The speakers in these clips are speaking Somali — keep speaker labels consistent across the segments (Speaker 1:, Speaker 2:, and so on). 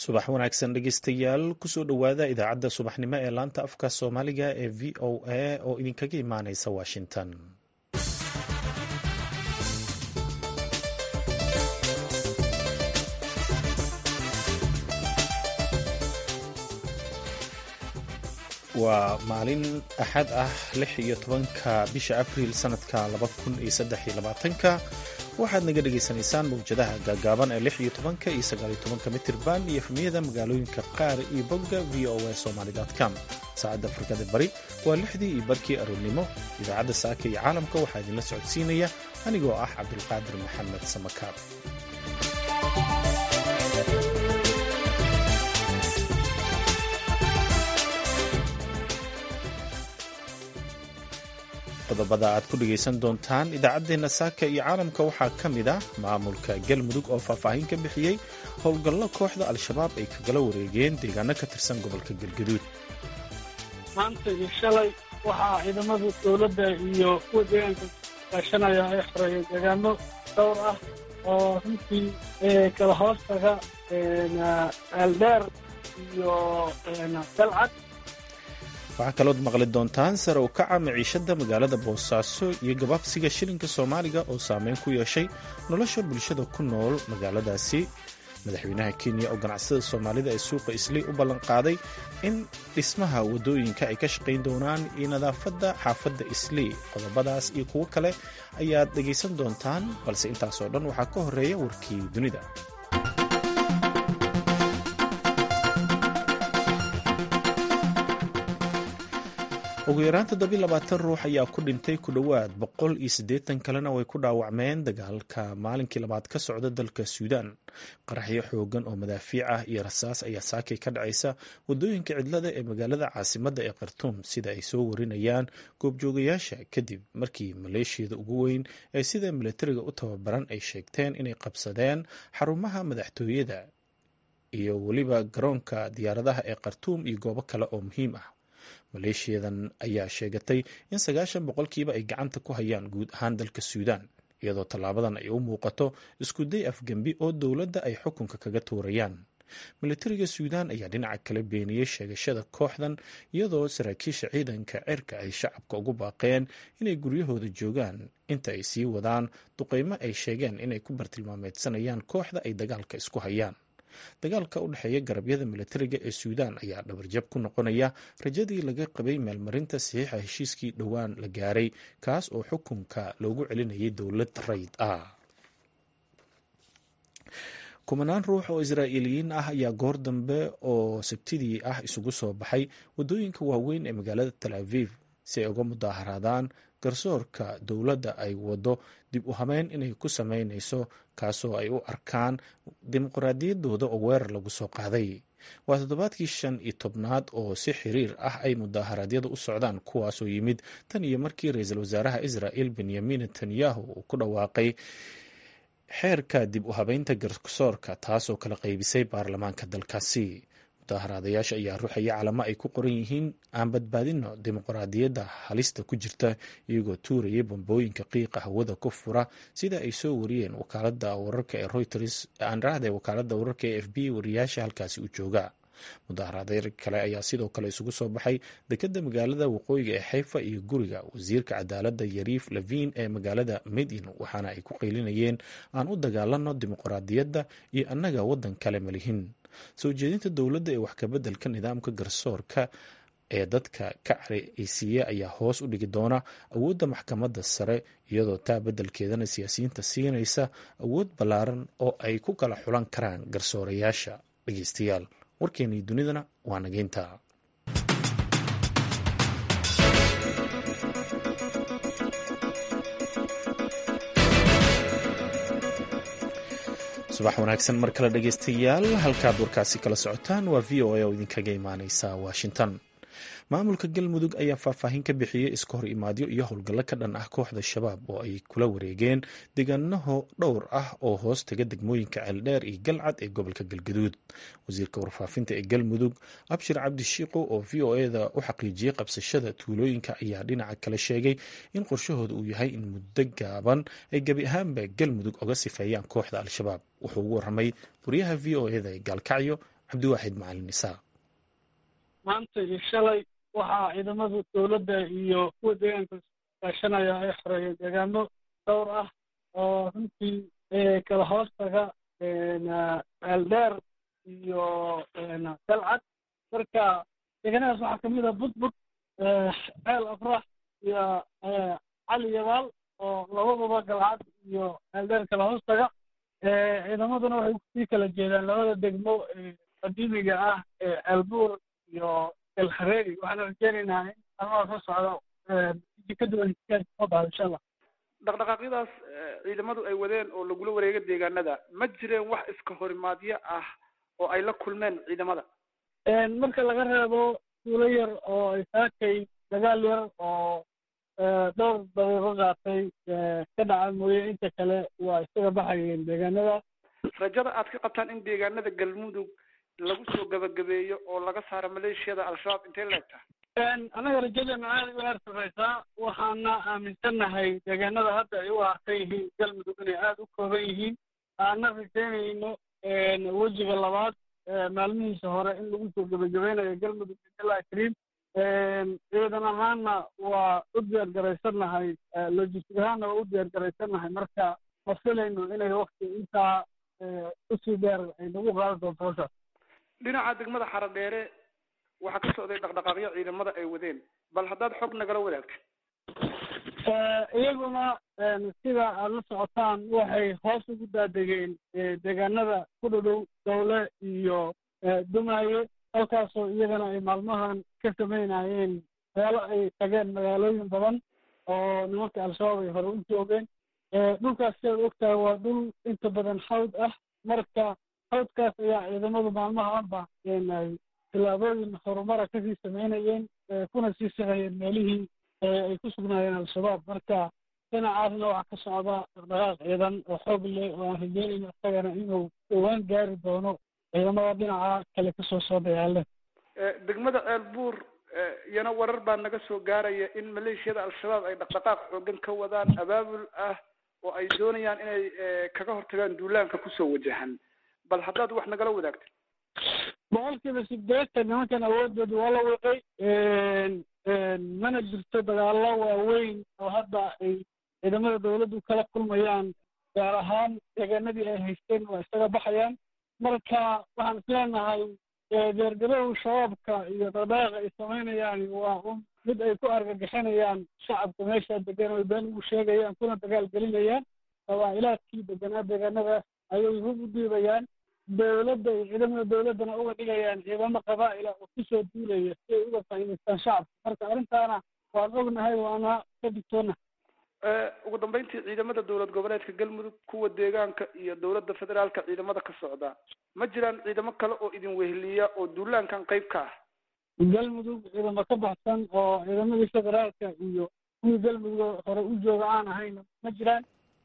Speaker 1: subax wanaagsan dhegeystayaal kusoo dhowaada idaacadda subaxnimo ee laanta afka soomaaliga ee v o a oo idinkaga imaaneysa washington waa maalin axad ah lix iyo tobanka bisha abriil sanadka laba kun iyo saddex iyo labaatanka waxaad naga dhagaysanaysaan mawjadaha gaagaaban ee lix iyo tobanka iyo sagaal iyo tobanka mitirban iyo efmiyada magaalooyinka qaar iyo bogga v o a somaly com saacadda afrikada bari waa lixdii iyo barkii aroornimo idaacadda saaka iyo caalamka waxaa idinla socodsiinaya anigoo ah cabdulqaadir maxamed samakaab qodobada aad ku dhegaysan doontaan idaacaddeenna saaka iyo caalamka waxaa ka mid ah maamulka galmudug oo faahfaahin ka bixiyey howlgallo kooxda al-shabaab ay kagala wareegeen deegaano ka tirsan gobolka galgaduud
Speaker 2: maanta iyo shalay waxaa ciidamada dowladda iyo kuwa deegaanka kaashanaya ay xoreeyeen deegaano dhowr ah oo runtii kala hoostaga eeldheer iyo dalcad
Speaker 1: waxaa kalood maqli doontaan sare u kaca maciishadda magaalada boosaaso iyo gabaabsiga shilinka soomaaliga oo saameyn ku yeeshay nolosha bulshada ku nool magaaladaasi madaxweynaha kenya oo ganacsada soomaalida ee suuqa islii u ballanqaaday in dhismaha waddooyinka ay ka shaqayn doonaan iyo nadaafadda xaafadda islii qodobadaas iyo kuwo kale ayaad dhegaysan doontaan balse intaasoo dhan waxaa ka horeeya warkii dunida ugu yaraan toddobiy labaatan ruux ayaa ku dhintay ku dhowaad boqol iyo siddeetan kalena way ku dhaawacmeen dagaalka maalinkii labaad ka socda dalka suudaan qaraxyo xoogan oo madaafiic ah iyo rasaas ayaa saakay ka dhacaysa waddooyinka cidlada ee magaalada caasimadda ee khartuum sida ay soo warinayaan goobjoogayaasha kadib markii maleeshiyada ugu weyn ee sida milatariga u tababaran ay sheegteen inay qabsadeen xarumaha madaxtooyada iyo weliba garoonka diyaaradaha ee khartuum iyo goobo kale oo muhiim ah maleeshiyadan ayaa sheegatay in sagaashan boqolkiiba ay gacanta ku hayaan guud ahaan dalka suudaan iyadoo tallaabadan ay u muuqato iskuday afgembi oo dowladda ay xukunka kaga tuurayaan milatariga suudaan ayaa dhinaca kale beeniyey sheegashada kooxdan iyadoo saraakiisha ciidanka cirka ay shacabka ugu baaqeen inay guryahooda joogaan inta ay sii wadaan duqeymo ay sheegeen inay ku bartilmaameedsanayaan kooxda ay dagaalka isku hayaan dagaalka u dhexeeya garabyada milatariga ee suudaan ayaa dhabarjab ku noqonaya rajadii laga qabay meelmarinta saxiixa heshiiskii dhowaan la gaaray kaas oo xukunka loogu celinayay dowlad rayd ah kumanaan ruux oo israa'iiliyiin ah ayaa goor dambe oo sabtidii ah isugu soo baxay waddooyinka waaweyn ee magaalada tal aviv si ay uga mudaaharaadaan garsoorka dowladda ay waddo dib u habeyn inay ku sameynayso kaasoo ay u arkaan dimuqraadiyaddooda oo weerar lagu soo qaaday waa toddobaadkii shan iyo tobnaad oo si xiriir ah ay mudaaharaadyada u socdaan kuwaasoo yimid tan iyo markii ra-iisul wasaaraha israa'il benyamin netanyahu uu ku dhawaaqay xeerka dib u habeynta garsoorka taasoo kala qaybisay baarlamaanka dalkaasi mudaharaadayaasha ayaa ruuxaya calamo ay ku qoran yihiin aan badbaadino dimuqraadiyadda halista ku jirta iyagoo tuurayay bambooyinka qiiqa hawada ku fura sida ay soo wariyeen wakaalada wararka ee reuters aan raahday wakaalada wararka ee f b wariyaasha halkaasi u jooga mudaharaadyo kale ayaa sidoo kale isugu soo baxay dekeda magaalada waqooyiga ee xayfa iyo guriga wasiirka cadaaladda yariif lavin ee magaalada medin waxaana ay ku qaylinayeen aan u dagaalano dimuqraadiyadda iyo annaga waddan kale malihin soo jeedinta dowladda ee wax kabeddelka nidaamka garsoorka ee dadka ka careysiiya ayaa hoos u dhigi doona awoodda maxkamadda sare iyadoo taa beddelkeedana siyaasiyiinta siinaysa awood ballaaran oo ay ku kala xulan karaan garsoorayaasha dhegeystayaal warkeenii dunidana waa nageynta subax wanaagsan mar kale dhegeystayaal halkaad warkaasi kala socotaan waa v o a oo idinkaga imaaneysa washington maamulka galmudug ayaa faahfaahin ka bixiyey iska hor imaadyo iyo howlgallo ka dhan ah kooxda shabaab oo ay kula wareegeen deegaanaho dhowr ah oo hoos taga degmooyinka ceeldheer iyo galcad ee gobolka galgaduud wasiirka warfaafinta ee galmudug abshir cabdishiiqo oo v o eda u xaqiijiyey qabsashada tuulooyinka ayaa dhinaca kale sheegay in qorshahooda uu yahay in muddo gaaban ay gebi ahaanba galmudug oga sifeeyaan kooxda al-shabaab wuxuu ugu waramay wariyaha v o eda ee gaalkacyo cabdiwaaxid macalin isaaq
Speaker 2: maanta iyo shalay waxaa ciidamada dowladda iyo kuwa deegaanka kaashanaya ay xoreeyeen deegaano dhowr ah oo runtii kala hoostaga ceeldheer iyo dalcad marka deegaanadaas waxaa kamid ah budbud ceel afrax iyo cali yabaal oo labadaba galcad iyo ceeldheer kala hoostaga ciidamaduna waxay kusii kala jeedaan labada degmo qadiimiga ah ceelbuur iyo elhareeri waxaana rajeynaynaa in almaa soo socdo ka duwan soo baxdo insha allah
Speaker 3: dhaqdhaqaaqyadaas ciidamadu ay wadeen oo lagula wareego deegaanada ma jireen wax iska horimaadyo ah oo ay la kulmeen ciidamada
Speaker 2: marka laga reebo suulo yar oo ay saakay dagaal yar oo dhowr daqiiqo qaatay ka dhaca mooye inta kale waa isaga baxayeen deegaanada
Speaker 3: rajada aad ka qabtaan in deegaanada galmudug lagu soo gabagabeeyo oo laga saaro maleeshiyada al-shabaab intay leegtaha
Speaker 2: annaga rajadeena aada u heer sarreysaa waxaana aaminsannahay deegaanada hadda ay u harsan yihiin galmudug inay aada u kooban yihiin aana rajeynayno wejiga labaad maalmihiisa hore in lagu soo gebagabeynayo galmudug ilaa kariim ciidan ahaanna waa u diyaar garaysannahay logistic ahaanna waa u diyaar garaysannahay marka ma filayno inay wakti intaa usii dheer ay nagu qaadi doonto hawshaas
Speaker 3: dhinaca degmada xaradheere waxaa ka socday dhaqdhaqaaqyo ciidamada ay wadeen bal haddaad xog nagala wadaagtid
Speaker 2: iyaguna sida aada la socotaan waxay hoos ugu daadegeen deegaanada ku dhudhow dowle iyo dumaaye halkaasoo iyagana ay maalmahan ka samaynayeen meelo ay tageen magaalooyin badan oo nimanka al-shabaab ay hore u joogeen dhulkaas sidaad ogtahay waa dhul inta badan xawd ah marka xawdkaas ayaa ciidamadu maalmahaanba tillaabooyin horumara kasii samaynayeen kuna sii sahayeen meelihii ay ku sugnaayeen al-shabaab marka dhinacaasna waxaa ka socda dhaqdhaqaaq ciidan oo xoog leh oo aan rajeynayno isagana inuu dhowaan gaari doono ciidamada dhinaca kale kasoo soo dagaale
Speaker 3: degmada ceelbuur iyana warar baa naga soo gaaraya in maleeshiyada al-shabaab ay dhaqdhaqaaq xoogan ka wadaan abaabul ah oo ay doonayaan inay kaga hortagaan duulaanka kusoo wajahan bal haddaad wax nagala wadaagtid
Speaker 2: boqolkiiba sideetan nimankan awoodooda waa la wiqay mana jirto dagaallo waaweyn oo hadda ay ciidamada dawladdu kala kulmayaan gaar ahaan deegaanadii ay haysteen waa isaga baxayaan marka waxaan isleenahay deergarow shabaabka iyo dhaqdhaqaaqa ay samaynayaan waa un mid ay ku argagixinayaan shacabka meesha degan oy been ugu sheegayaan kuna dagaal gelinayaan qabaa'ilaadkii deganaa deegaanadaas ayay hub u dhiibayaan dawladda iyo ciidamada dawladdana uga dhigayaan ciidamo qabaa'ila oo kusoo duulaya si ay uga faa'iidaystaan shacabka marka arrintaana waan ognahay waana ka digtoona
Speaker 3: ugu dambeyntii ciidamada dowlad goboleedka galmudug kuwa deegaanka iyo dowladda federaalka ciidamada ka socda ma jiraan ciidamo kale oo idin weheliya oo duulaankan qayb ka ah
Speaker 2: galmudug ciidamo ka baxsan oo ciidamadii federaalka iyo kuwii galmudug hore u jooga aan ahayn ma jiraan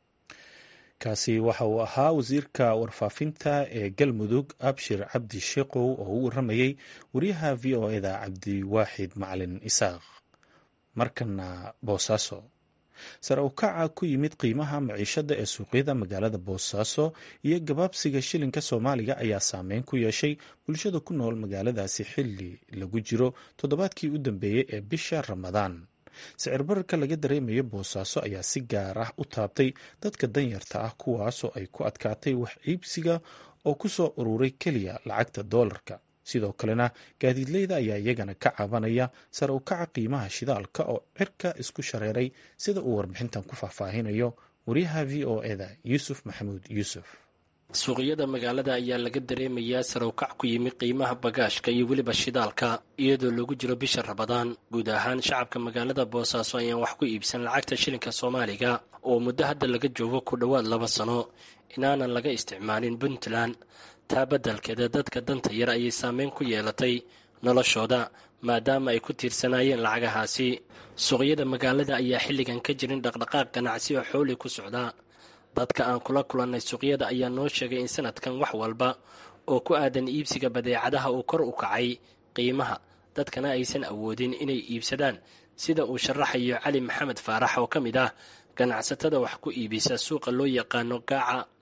Speaker 1: kaasi waxa uu ahaa wasiirka warfaafinta ee galmudug abshir cabdi sheekow oo u waramayey wariyaha v o eda cabdiwaaxid macalin isaaq markana boosaaso sare u kaca ku yimid qiimaha maciishada ee suuqyada magaalada boosaaso iyo gabaabsiga shilinka soomaaliga ayaa saameyn ku yeeshay bulshada ku nool magaaladaasi xili lagu jiro toddobaadkii u dambeeyey ee bisha ramadaan sicir bararka laga dareemayo boosaaso ayaa si gaar ah u taabtay dadka danyarta ah kuwaasoo ay ku adkaatay wax iibsiga oo ku soo ururay keliya lacagta doolarka sidoo kalena gaadiidleyda ayaa iyagana ka cabanaya sare u kaca qiimaha shidaalka oo cirka isku shareeray sida uu warbixintan ku faahfaahinayo wariyaha v o eda yuusuf maxamuud yuusuf
Speaker 4: suuqyada magaalada ayaa laga dareemayaa sarow-kac ku yimi qiimaha bagaashka iyo weliba shidaalka iyadoo lagu jiro bisha rabadaan guud ahaan shacabka magaalada boosaaso ayaan wax ku iibsan lacagta shilinka soomaaliga oo muddo hadda laga joogo ku dhowaad laba sano inaanan laga isticmaalin puntland taa beddelkeeda dadka danta yar ayay saameyn ku yeelatay noloshooda maadaama ay ku tiirsanaayeen lacagahaasi suuqyada magaalada ayaa xilligan ka jirin dhaqdhaqaaq ganacsi oo xooli ku socda dadka aan kula kulannay suuqyada ayaa noo sheegay in sanadkan wax walba oo ku aadan iibsiga badeecadaha uu kor u kacay qiimaha dadkana aysan awoodin inay iibsadaan sida uu sharaxayo cali maxamed faarax oo ka mid ah ganacsatada wax ku iibisa suuqa loo yaqaano gaaca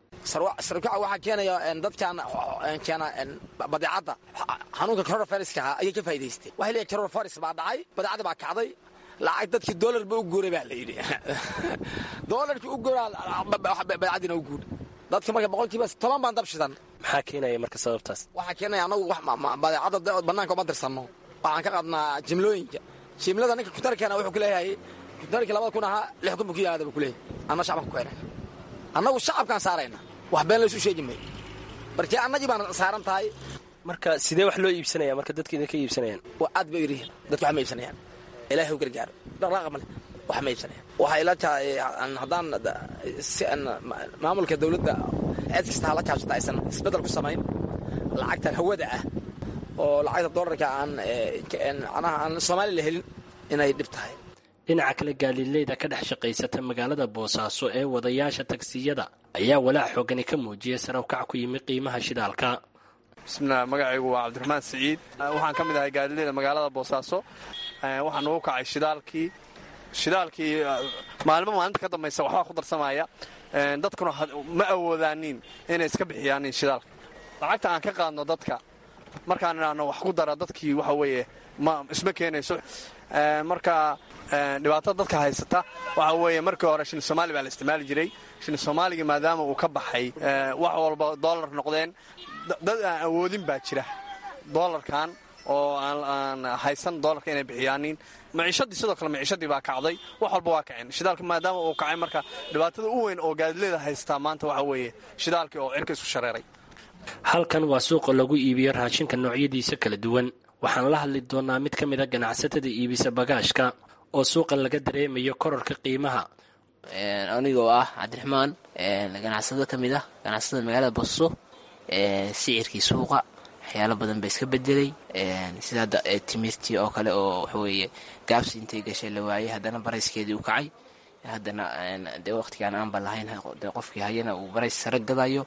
Speaker 5: sarkaca waxaa keenaya dadkan keena badeecadda xanuunka coronaviruska ahaa ayay ka faa'idaysteen waxay leeyahay coronavirus baa dhacay badeecadda baa kacday lacag dadkii doolar ba u guuray baa la yidhi doolarkii u guuraa badeecaddiina u guur dadka marka boqolkiiba toban baan dab shidan
Speaker 4: maxaa keenaya marka sababtaas
Speaker 5: waxaa keenaya anagu badeecadda bannaanka uma dirsanno waxaan ka qadnaa jimlooyinka jimlada ninka kutarkeena wuxuu ku leeyahay kutarkii labada kun ahaa lix kun buu ku yimaada buu ku leeyahay anna shacban ku keenay annagu shacabkaan saarayna wax been laysu sheegi mayo markii annagii baan saaran tahay
Speaker 4: marka sidee wax loo iibsanaya marka dadka idinka iibsanayaan
Speaker 5: aad bay yirihiin dadka wax ma iibsanayaan ilaahay u gargaaro dhaqdhaqaaqa male wax ma iibsanayaan waxay ila tahay haddaan si maamulka dawladda cid kasta hala kaashata aysan isbeddel ku samayn lacagtan hawada ah oo lacagta doolarka aan macnaha aan soomaali la helin inay dhib tahay
Speaker 4: dhinaca kale gaaliileyda ka dhex shaqaysata magaalada boosaaso ee wadayaasha tagsiyada ayaa walaac xoogani ka muujiyay sarawkac ku yimi qiimaha shidaalka
Speaker 6: bismillaah magacaygu waa cabdiraxmaan siciid waxaan ka mid ahay gaadiileyda magaalada boosaaso waxaa nagu kacay shidaalkii shidaalkii maalmo maalinta ka dambaysa waxbaa ku darsamaya dadkuna ma awoodaanin inay iska bixiyaanin shidaalka lacagta aan ka qaadno dadka markaan idhaahno wax ku dara dadkii waxa weeye ma isma keenayso marka dhibaatada dadka haysata waxa weeye markii hore shilin soomaali baa la isticmaali jiray shilin soomaaligii maadaama uu ka baxay wax walba doolar noqdeen dad aan awoodin baa jira doolarkan oo aan haysan doolarka inay bixiyaanin maciishadii sidoo kale maciishadii baa kacday wax walba waa kaceen shidaalka maadaama uu kacay marka dhibaatada u weyn oo gaadileeda haystaa maanta waxa weeye shidaalkii oo cirka isu shareeray
Speaker 4: halkan waa suuqa lagu iibiyo raashinka noocyadiisa kala duwan waxaan la hadli doonaa mid ka mid a ganacsatada iibisa bagaashka oo suuqa laga dareemayo kororka qiimaha
Speaker 7: anigoo ah cabdiraxmaan ganacsado ka mid ah ganacsatada magaalada boso sicirkii suuqa waxyaalo badan ba iska bedelay sida hadda timirtii oo kale oo waxaweeye gaabsi intay gashay la waayey haddana barayskeedii u kacay haddana dee waqtigaan aanba lahayn dee qofkii hayana uu barays sare gadayo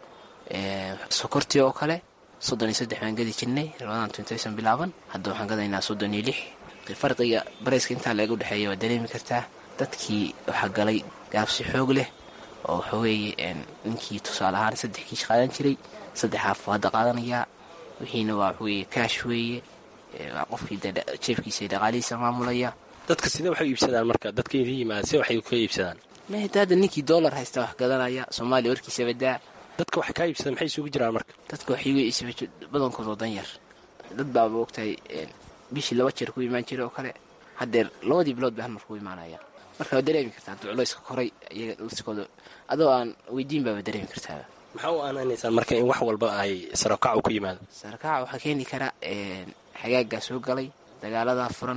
Speaker 7: sokortii oo kale soddon iyo saddex baan gadi jirnay labadan tuntaysan bilaaban hadda waxaan gadaynaa soddon iyo lix farqiga barayska intaa laga udhexeeya waa dareemi kartaa dadkii waxaa galay gaabsi xoog leh oo waxaweeye ninkii tusaale ahaan saddex kiish qaadan jiray saddex haaf hadda qaadanayaa wixiina waa waxaweeye kaash weeye waa qofkii jeefkiisa dhaqaalihiisa maamulaya
Speaker 4: dadka sidee waxay iibsadaan marka dadka idin yimaada se waxay ka iibsadaan
Speaker 7: mahda hadda ninkii dollar haysta wax gadanaya soomaaliya warkiisa badaa
Speaker 4: dadka wax kaa iibsada maxay isugu jiraan marka
Speaker 7: dadka waxay iibsaba badankood oo dan yar dad baaba ogtahay bishii laba jeer ku imaan jira oo kale haddeer labadii bilood bay hal mar ku imaanaya marka waa dareemi kartaa hadduu culayska koray iyaga liskooda adoo aan weydiin baaba dareemi kartaaba
Speaker 4: maxaa u aanaanaysaan marka in wax walba ay sarakac ku yimaado
Speaker 7: sarakaca waxaa keeni kara xagaagaa soo galay dagaaladaa furan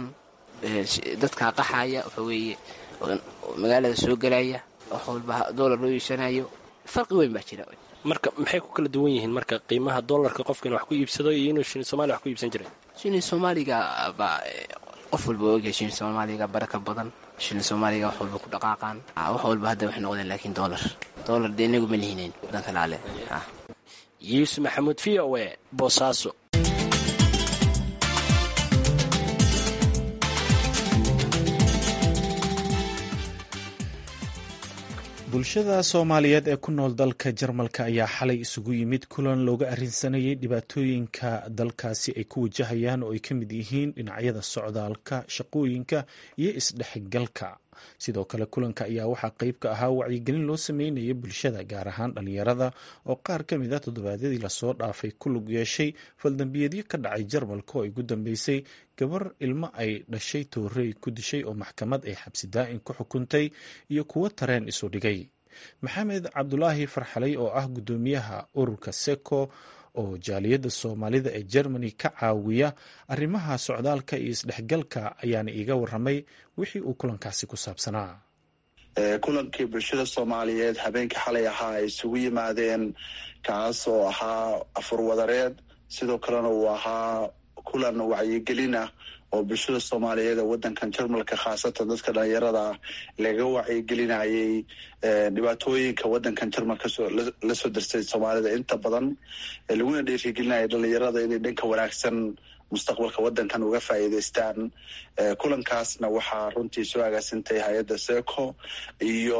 Speaker 7: dadkaa qaxaya waxa weeye magaalada soo galaya wax walba doolar loo iibsanayo farqi weyn baa jira
Speaker 4: marka maxay ku kala duwan yihiin marka qiimaha doolarka qofka in wax ku iibsado iyo inuu shilin somalia wax ku iibsan jiray
Speaker 7: shilin soomaaliga baa qof walba ogyahay shilin soomaaliga baraka badan shilin soomaaliga wax walba ku dhaqaaqaan wax walba hadda waxay noqdeen laakiin doolar doolar dee inagu ma lihinayn wadanka laale
Speaker 4: yuusuf maxamuud v o e boosaaso
Speaker 1: bulshada soomaaliyeed ee ku nool dalka jarmalka ayaa xalay isugu yimid kulan looga arrinsanayay dhibaatooyinka dalkaasi ay ku wajahayaan oo ay ka mid yihiin dhinacyada socdaalka shaqooyinka iyo isdhexgalka sidoo kale kulanka ayaa waxaa qeyb ka ahaa wacyigelin loo sameynaya bulshada gaar ahaan dhalinyarada oo qaar ka mid a toddobaadyadii lasoo dhaafay ku lug yeeshay faldambiyadyo ka dhacay jarmalka oo ay ugu dambeysay gabar ilmo ay dhashay toorey ku dishay oo maxkamad ay xabsi daa'in ku xukuntay iyo kuwo tareen isu dhigay maxamed cabdulaahi farxalay oo ah guddoomiyaha ururka seko oo jaaliyadda soomaalida ee germany ka caawiya arrimaha socdaalka iyo isdhexgalka ayaana iiga waramay wixii uu kulankaasi ku saabsanaa
Speaker 8: kulankii bulshada soomaaliyeed habeenkii xalay ahaa ay isugu yimaadeen kaas oo ahaa afurwadareed sidoo kalena uu ahaa kulan wacyigelin ah oo bulshada soomaaliyeed ee wadankan jarmalka khaasatan dadka dhalinyarada ah laga wacyigelinayay dhibaatooyinka wadankan jarmalka lasoo darsay soomaalida inta badan laguna dhiirigelinaya dhalinyarada inay dhanka wanaagsan mustaqbalka wadankan uga faa'iideystaan kulankaasna waxaa runtii soo agaasintay hay-adda seco iyo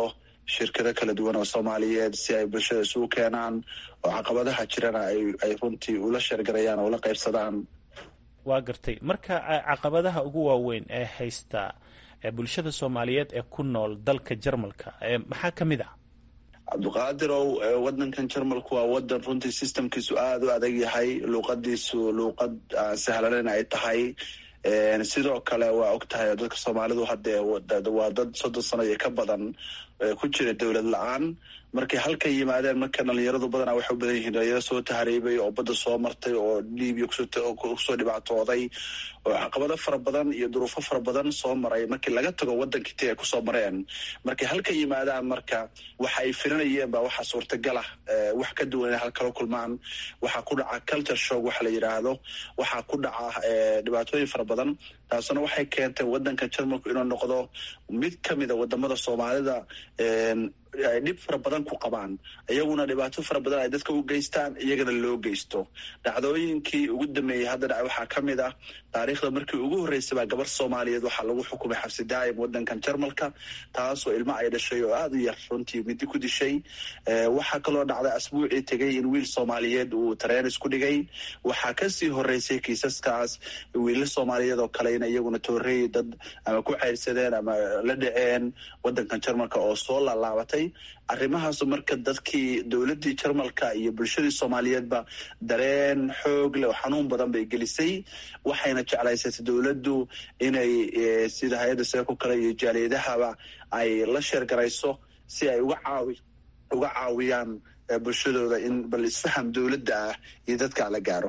Speaker 8: shirkado kala duwan oo soomaaliyeed si ay bulshada isugu keenaan oo caqabadaha jirana ay runtii ula sheergarayaan oo ula qaybsadaan
Speaker 1: waa gartay marka caqabadaha ugu waaweyn ee haysta bulshada soomaaliyeed ee ku nool dalka jarmalka maxaa ka mid ah
Speaker 8: cabdiqaadirow wadankan jarmalku waa wadan runtii systemkiisu aada u adag yahay luuqadiisu luuqad sahlanan ay tahay sidoo kale waa og tahay dadka soomaalidu haddee waa dad soddon sano iyo ka badan ku jira dowlad la-aan markay halka yimaadeen marka dhalinyaradu badanaa waxay u badan yihiin dhalinyaro soo tahriibay oo badda soo martay oo libiya kusoo dhibaatooday oo caqabado fara badan iyo duruufo fara badan soo maray markii laga tago wadankii ti ay kusoo mareen markay halka yimaadaan marka waxa ay filanayeen baa waxaa suurtagal ah wax ka duwan inay halkala kulmaan waxaa ku dhaca culture shock waxa la yidhaahdo waxaa ku dhaca dhibaatooyin fara badan taasuna waxay keentay wadanka jarmalku inuu noqdo mid kamida wadamada soomaalida ay dhib fara badan ku qabaan iyaguna dhibaato fara badan ay dadka u geystaan iyagana loo geysto dhacdooyinkii ugu dambeeyey hadda dhaca waxaa ka mid ah taariikhda markii ugu horreysay baa gabar soomaaliyeed waxaa lagu xukumay xabsi daa'im wadankan jarmalka taasoo ilmo ay dhashay oo aada u yar runtii midi ku dishay waxaa kaloo dhacday asbuucii tegay in wiil soomaaliyeed uu tareen isku dhigay waxaa kasii horeysay kiisaskaas wiilal soomaaliyeed oo kale in iyaguna toorey dad ama ku cayrsadeen ama la dhaceen wadankan jarmalka oo soo laalaabatay arrimahaasu marka dadkii dowladdii jarmalka iyo bulshadii soomaaliyeedba dareen xoog leh oo xanuun badan bay gelisay waxayna jeclaysatay dowladdu inay sida hay-adda seeko kale iyo jaaliyadahaba ay la sheergarayso si ay uga caawi uga caawiyaan bulshadooda in bal isfaham dowladda ah iyo dadkaa la gaaro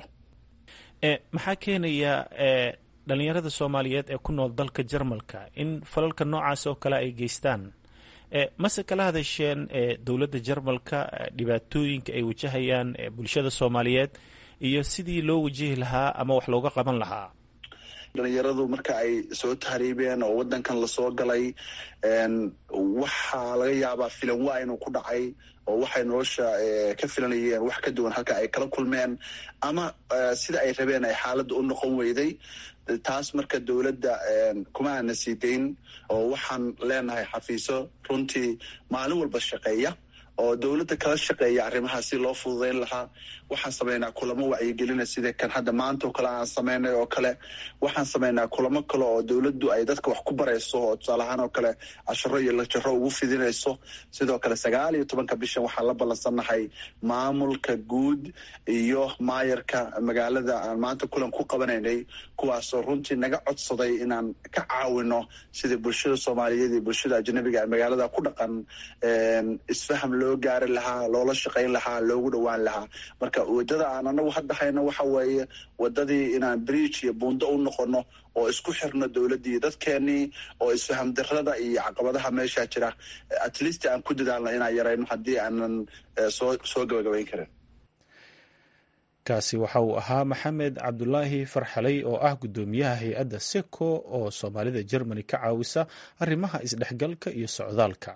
Speaker 1: maxaa keenaya dhalinyarada soomaaliyeed ee ku nool dalka jarmalka in falalka noocaas oo kale ay geystaan mase kala hadasheen dowladda jarmalka dhibaatooyinka ay wajahayaan bulshada soomaaliyeed iyo sidii loo wajihi lahaa ama wax looga qaban lahaa
Speaker 8: dhalinyaradu marka ay soo tahriibeen oo wadankan lasoo galay waxaa laga yaabaa filan waa inuu ku dhacay oo waxay nolosha ka filanayeen wax ka duwan halka ay kala kulmeen ama sida ay rabeen ay xaaladda u noqon weyday taas marka dowladda kuma aana sii dayn oo waxaan leenahay xafiiso runtii maalin walba shaqeeya oo dowladda kala shaqeeya arrimaha si loo fududayn lahaa waxaan samaynaa kulamo wacyigelina sida kan hadda maanta oo kale aan samaynay oo kale waxaan samaynaa kulamo kale oo dowladdu ay dadka wax ku barayso oo tusaalahaan oo kale casharo iyo lajaro ugu fidinayso sidoo kale sagaal iyo tobanka bishan waxaan la ballansannahay maamulka guud iyo maayarka magaalada aan maanta kulan ku qabanaynay kuwaasoo runtii naga codsaday inaan ka caawino sidai bulshada soomaaliyeed iyo bulshada ajnabiga ee magaalada ku dhaqan isfaham loo gaari lahaa loola shaqayn lahaa loogu dhowaan lahaa marka wadada aan anagu hadda hayno waxa weeye wadadii inaan bridge iyo buundo u noqono oo isku xirno dowladdii iyo dadkeenii oo isfaham darada iyo caqabadaha meeshaa jira at least aan ku dadaalno inaan yarayno haddii aanan soo soo gabagabayn karin
Speaker 1: kaasi waxa uu ahaa maxamed cabdulaahi farxaley oo ah guddoomiyaha hay-adda seco oo soomaalida jermani ka caawisa arrimaha isdhexgalka iyo socdaalka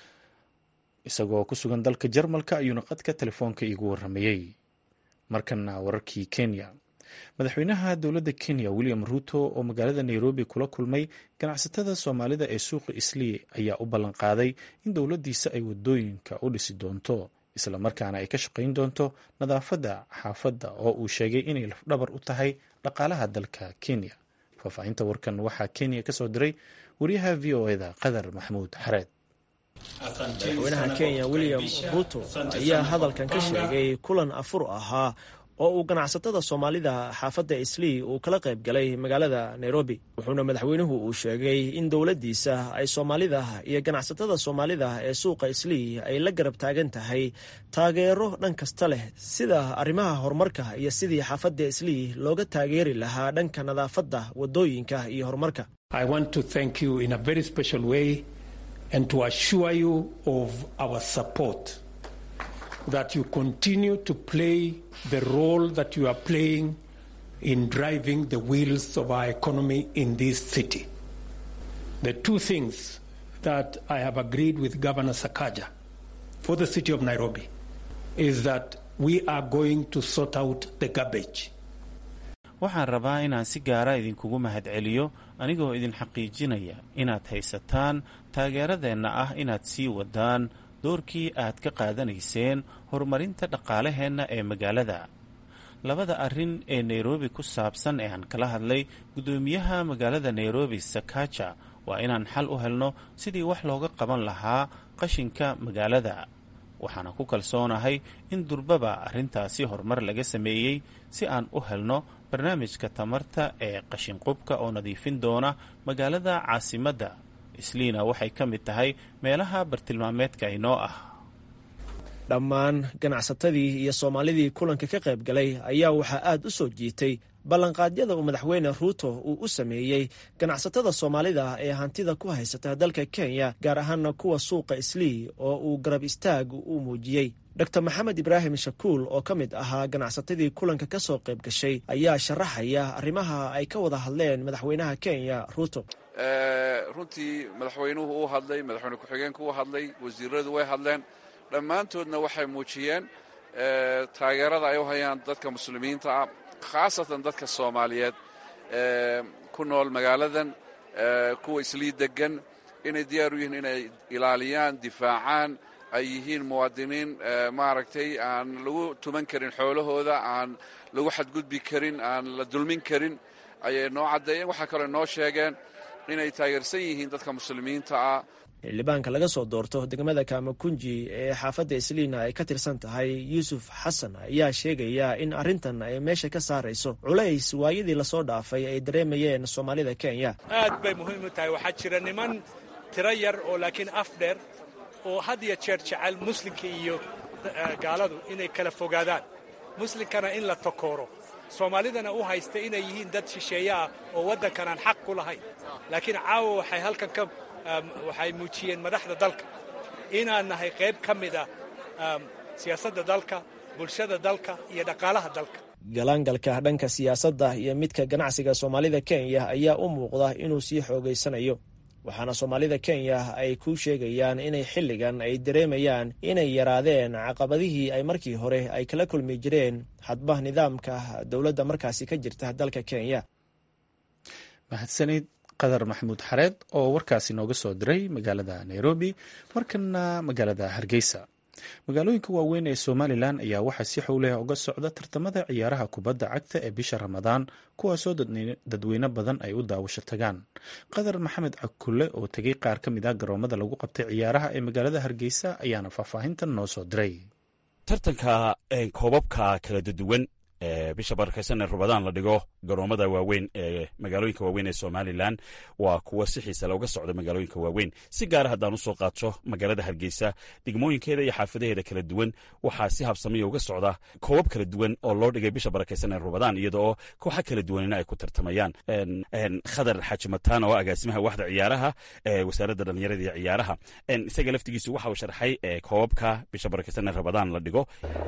Speaker 1: isagoo ku sugan dalka jarmalka ayuuna qadka telefoonka iigu waramayey markana wararkii kenya madaxweynaha dowladda kenya william ruto oo magaalada nairobi kula kulmay ganacsatada soomaalida ee suuqa islii ayaa u ballanqaaday in dowladdiisa ay wadooyinka u dhisi doonto islamarkaana ay ka shaqayn doonto nadaafadda xaafadda oo uu sheegay inay lafdhabar u tahay dhaqaalaha dalka kenya faahfaahinta warkan waxaa kenya kasoo diray wariyaha v o eda qadar maxamuud xareed
Speaker 9: madaxweynaha kenya william ruto ayaa hadalkan ka sheegay kulan afur ahaa oo uu ganacsatada soomaalida xaafadda islii uu kala qayb galay magaalada nairobi wuxuuna madaxweynuhu uu sheegay in dowladdiisa ay soomaalida iyo ganacsatada soomaalida ee suuqa islii ay la garab taagan tahay taageero dhan kasta leh sida arrimaha horumarka iyo sidii xaafadda islii looga taageeri lahaa dhanka nadaafadda wadooyinka iyo horumarka
Speaker 10: and to assure you of our support that you continue to play the role that you are playing in driving the wheels of our economy in this city. The two things that I have agreed with Governor Sakaja for the city of Nairobi is that we are going to sort out the garbage.
Speaker 11: waxaan rabaa inaan si gaara idinkugu mahadceliyo anigoo idin xaqiijinaya inaad haysataan taageeradeenna ah inaad sii wadaan doorkii aad ka qaadanayseen horumarinta dhaqaalaheenna ee magaalada labada arrin ee nairobi ku saabsan ee aan kala hadlay guddoomiyaha magaalada nairobi sakaja waa inaan xal u helno sidii wax looga qaban lahaa qashinka magaalada waxaana ku kalsoonahay in durbaba arrintaasi horumar laga sameeyey si aan u helno barnaamijka tamarta ee qashinqubka oo nadiifin doona magaalada caasimadda isliina waxay ka mid tahay meelaha bartilmaameedka inoo ah
Speaker 9: dhammaan ganacsatadii iyo soomaalidii kulanka ka qayb galay ayaa waxaa aad u soo jiitay ballanqaadyada uu madaxweyne ruuto uu u sameeyey ganacsatada soomaalida ee hantida ku haysata dalka kenya gaar ahaana kuwa suuqa islii oo uu garab istaag u muujiyey dor maxamed ibraahim shakuul oo ka mid ahaa ganacsatadii kulanka ka soo qayb gashay ayaa sharaxaya arrimaha ay ka wada hadleen madaxweynaha kenya ruuto
Speaker 12: runtii madaxweynuhu uu hadlay madaxweyne ku-xigeenku uu hadlay wasiiradu way hadleen dhammaantoodna waxay muujiyeen taageerada ay u hayaan dadka muslimiinta ah khaasatan dadka soomaaliyeed ku nool magaaladan kuwa islii degan inay diyaar u yihiin inay ilaaliyaan difaacaan ay yihiin muwaadiniin maaragtay aan lagu tuman karin xoolahooda aan lagu xadgudbi karin aan la dulmin karin ayay noo caddeeyeen waxaa kaloo noo sheegeen inay taageersan yihiin dadka muslimiinta ah
Speaker 9: xildhibaanka laga soo doorto degmada kaamakunji ee xaafadda isliina ay ka tirsan tahay yuusuf xasan ayaa sheegaya in arrintan ay meesha ka saarayso culays waayadii lasoo dhaafay ay dareemayeen soomaalida kenya
Speaker 13: aad bay muhiim u tahay waxaa jira niman tiro yar oo laakiin af dheer oo had iyo jeer jecel muslimka iyo gaaladu inay kala fogaadaan muslimkana in la takooro soomaalidana u haysta inay yihiin dad shisheeye ah oo waddankan aan xaq ku lahayn laakiin caawa waxay halkan ka waxay muujiyeen madaxda dalka inaan nahay qayb ka mid ah siyaasadda dalka bulshada dalka iyo dhaqaalaha dalka
Speaker 9: galaangalka dhanka siyaasadda iyo midka ganacsiga soomaalida kenya ayaa u muuqda inuu sii xoogaysanayo waxaana soomaalida kenya ay ku sheegayaan inay xilligan ay dareemayaan inay yaraadeen caqabadihii ay markii hore ay kala kulmi jireen hadba nidaamka dowladda markaasi ka jirta dalka kenya
Speaker 1: mahadsanid qadar maxamuud xareed oo warkaasi nooga soo diray magaalada nairobi markana magaalada hargeysa magaalooyinka waaweyn ee somalilan ayaa waxaa si xowleh uga socda tartamada ciyaaraha kubadda cagta ee bisha ramadaan kuwaasoo dadweyne badan ay u daawasho tagaan qadar maxamed cakulle oo tegay qaar ka mid ah garoomada lagu qabtay ciyaaraha ee magaalada hargeysa ayaana faahfaahintan noo soo diray
Speaker 14: tartanka koobabka kala duwan bisha barakaysan ee rubadaan la dhigo garoomada waaweyn ee magaalooyinka waaweyn ee somalilan waa kuwa si xiisa looga socda magaalooyinka waaweyn si gaara haddaan usoo qaato magaalada hargeysa degmooyinkeeda iyo xaafadaheeda kala duwan waxaa si habsamiya uga socda koobab kala duwan oo loo dhigay bisha barakaysan ee rubadaan iyada oo kooxa kala duwanina ay ku tartamayaan khadar xaaji mataan oo agaasimaha waxda ciyaaraha ee wasaaradda dhallinyarada iyo ciyaaraha isaga laftigiisu waxa uu sharxay koobabka bisha barakaysan ee rubadaan la dhigo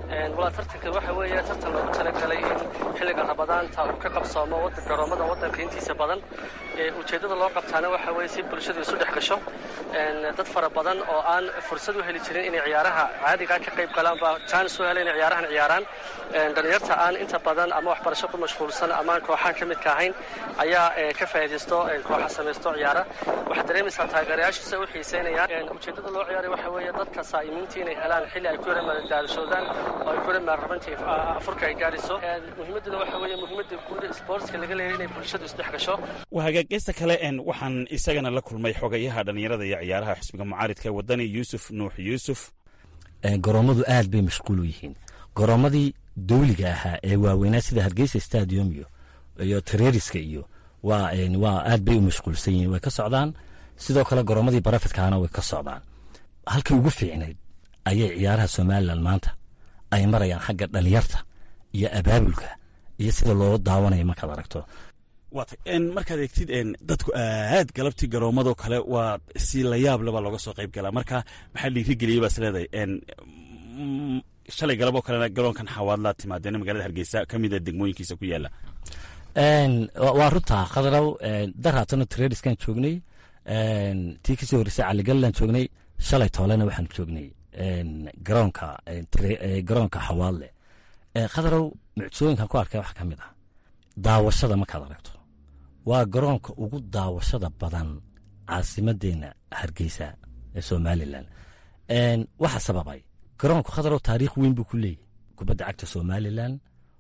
Speaker 15: in xilliga rabadaanta uu ka qabsoomo garoomada waddanka intiisa badan ujeeddada loo qabtaana waxa weye si bulshadu isu dhex gasho dad fara badan oo aan fursad u heli jirin inay ciyaaraha caadigaa ka qayb galaan baa jaanis u hela inay ciyaarahan ciyaaraan dhalinyarta aan inta badan ama waxbarasho ku mashquulsan ama aan kooxaan ka midka ahayn ayaa ka faa'iidaysto kooxa samaysto ciyaara waxaad dareemaysaa taageerayaashiisa u xiiseynayaan ujeeddada loo ciyaaray waxa weeye dadka saa'imiinta inay helaan xilli ay ku yara madadaalishoodaan oo ay ku yara maarrabantii afurka ay gaadhiso muhiimadduna waxa weeye muhiimadda guud sportska laga leeyahay inay bulshadu isdhex gasho
Speaker 14: waa hagaageysta kale waxaan isagana la kulmay xogayaha dhallinyarada iyo ciyaaraha xisbiga mucaaridka ee wadani yuusuf nuux yuusuf
Speaker 16: garoommadu aad bay mashquul u yihiin garoommadii dawliga ahaa ee waaweynaa sida hargeysa stadium iyo iyo tareeriska iyo waa waa aad bay u mashquulsan yihiin way ka socdaan sidoo kale garoommadii barafidkaana way ka socdaan halkii ugu fiicnayd ayay ciyaaraha somalilan maanta ay marayaan xagga dhalinyarta iyo abaabulka iyo sida loo daawanaya markaad aragto
Speaker 14: waata markaad eegtid dadku aad galabtii garoomadoo kale waa si layaab leba looga soo qayb galaa marka maxaa dhiirigeliyey baas leedahay shalay galaboo kalena garoonkan xawaadlaa timaadeen magaalada hargeysa ka mida degmooyinkiisa ku yaala
Speaker 16: waa runtaa khadrow daraatana trediskan joognay tii kasii horreysay caligallan joognay shalay toolena waxaan joognay garoonka garoonka xawaadle khadrow mucjisooyinkan ku arkay waxaa ka mid ah daawashada markaad aragto waa garoonka ugu daawashada badan caasimadeenna hargeysa ee somalilan waxa sababay garoonku khadarow taariikh weyn buu ku leeyahy kubadda cagta somalilan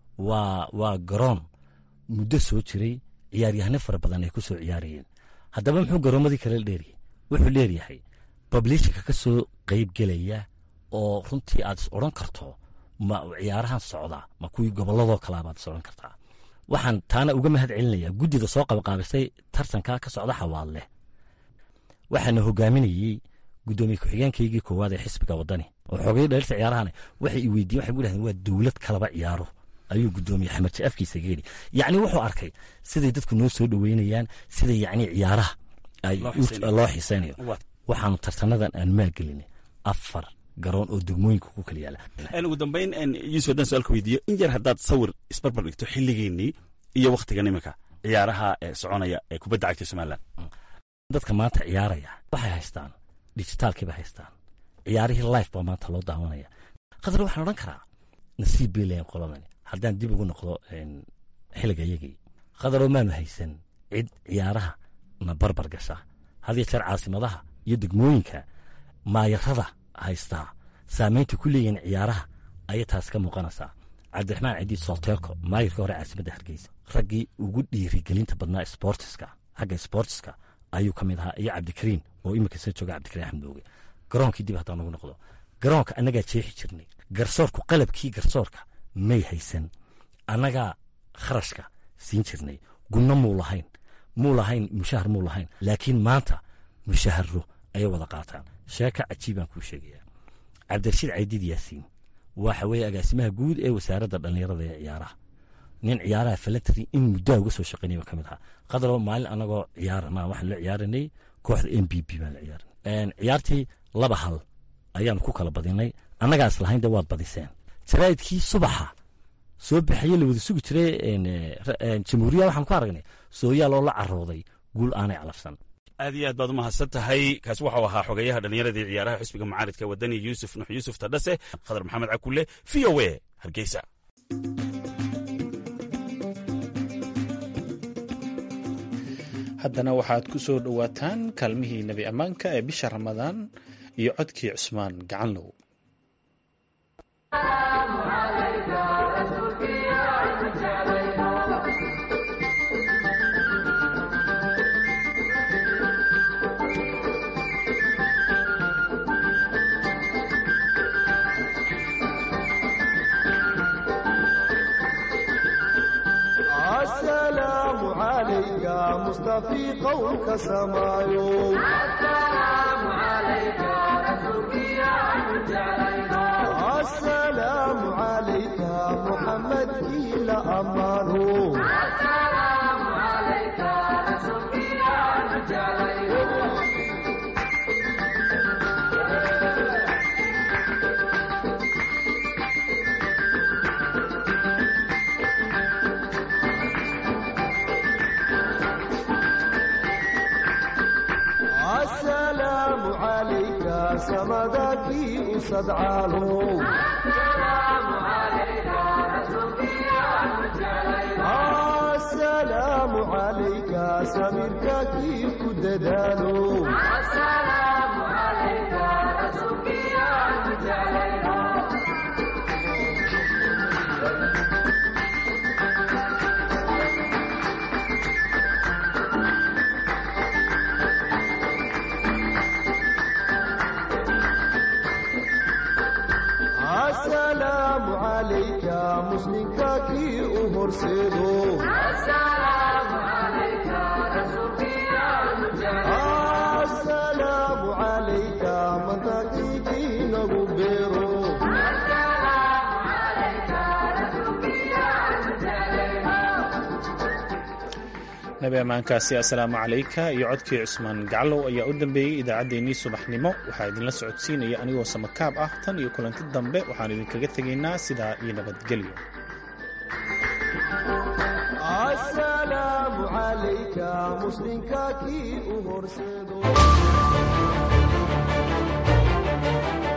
Speaker 16: waa waa garoon muddo soo jiray ciyaaryahano fara badan ay ku soo ciyaarayeen haddaba muxuu garoomadii kale dheeryahay wuxuu leeryahay bablishinka ka soo qeyb gelaya oo runtii aad is odhan karto ma ciyaarahan socda ma kuwii gobolladoo kalea baad is odhan kartaa waxaan taana uga mahad celinayaa guddida soo qabaqaabisay tartanka ka socda xawaadleh waxaana hogaaminayey guddoomiye ku-xigeenkaygii koowaad ee xisbiga waddani oo xoogay dhalirta ciyaarahan waxay i weydiyen waxay gu dhahdeen waa dowlad kalaba ciyaaro ayuu guddoomiye xamed afkiisa ga yidhi yacni wuxuu arkay siday dadku noo soo dhoweynayaan sida yacni ciyaaraha ay loo xiisaynayo waxaanu tartanadan aan maagelinay afar garoon oo degmooyinka ku kala yaala
Speaker 14: ugu dambayn yuusuf haddaan su-aalka weydiiyo in yar haddaad sawir isbarbar dhigto xilligeennii iyo wakhtigan iminka ciyaaraha soconaya ee kubadda cagta somalilan
Speaker 16: dadka maanta ciyaaraya waxay haystaan dijitaalkii bay haystaan ciyaarihii life baa maanta loo daawanaya khadar waxaan odhan karaa nasiib bay leeyihin qoladani haddaan dib ugu noqdo xilliga yagii khadaroo maanu haysan cid ciyaaraha na barbar gasha hadiyo jeer caasimadaha iyo degmooyinka maayarada haystaa saamaynta ku leeyihiin ciyaaraha ayay taas ka muuqanaysaa cabdiraxmaan cidiid solteeko maayarka hore caasimadda hargeysa raggii ugu dhiirigelinta badnaa sportiska xagga sportiska ayuu ka mid ahaa iyo cabdikariin oo iminka soo jooga cabdikariin axmed mooge garoonkii dib haddaan ugu noqdo garoonka annagaa jeexi jirnay garsoorku qalabkii garsoorka may haysan annagaa kharashka siin jirnay gunno muu lahayn muu lahayn mushahar muu lahayn laakiin maanta mushaharo ayay wada qaataan sheeka cajiibaan kuu sheegayaa cabdirashiid caydiid yaasiin waxa weeye agaasimaha guud ee wasaaradda dhallinyarada ee ciyaaraha nin ciyaaraha falatri in muddaa uga soo shaqeynay ba ka mid ahaa qadaroo maalin anagoo ciyaarana waxaan la ciyaaranay kooxda m b b baan la ciyaaranay ciyaartii laba hal ayaanu ku kala badinay annagaas lahayn de waad badiseen jaraa'idkii subaxa soo baxaye la wada sugi jiray jamhuuriya waxaan ku aragnay sooyaal oo la carooday guul aanay calafsan
Speaker 14: aad iyo aad baad u mahadsan tahay kaasi waxau ahaa xogeyaha dhallinyaradii ciyaaraha xisbiga mucaaridka wadani yuusuf nux yuusuf tadhase khadar maxamed cakulle v o a hargeysa
Speaker 1: haddana waxaad ku soo dhowaataan kaalmihii nebi ammaanka ee bisha ramadaan iyo codkii cusmaan gacanlow
Speaker 17: السلام عليك مصطفي قولك سمايو السلام عليك رسولك يا السلام عليك محمد إلى أمانه السلام عليك رسولك يا السلام عليك سمدك أسد عالو السلام عليك رسولك يا السلام عليك سميرك كيف ددالو السلام عليك رسولك يا السلام عليك مسلمك كي أهرسدو السلام عليك رسولك يا السلام عليك من تقيكي نغبرو السلام عليك رسولك
Speaker 1: nabi ammaankaasi assalaamu calayka iyo codkii cusmaan gaclow ayaa u dambeeyey idaacaddeenii subaxnimo waxaa idinla socodsiinaya anigoo samakaab ah tan iyo kulanti dambe waxaan idinkaga tegaynaa sidaa iyo nabadgelyo
Speaker 17: السلام عليك مسلمك كي أهرسدو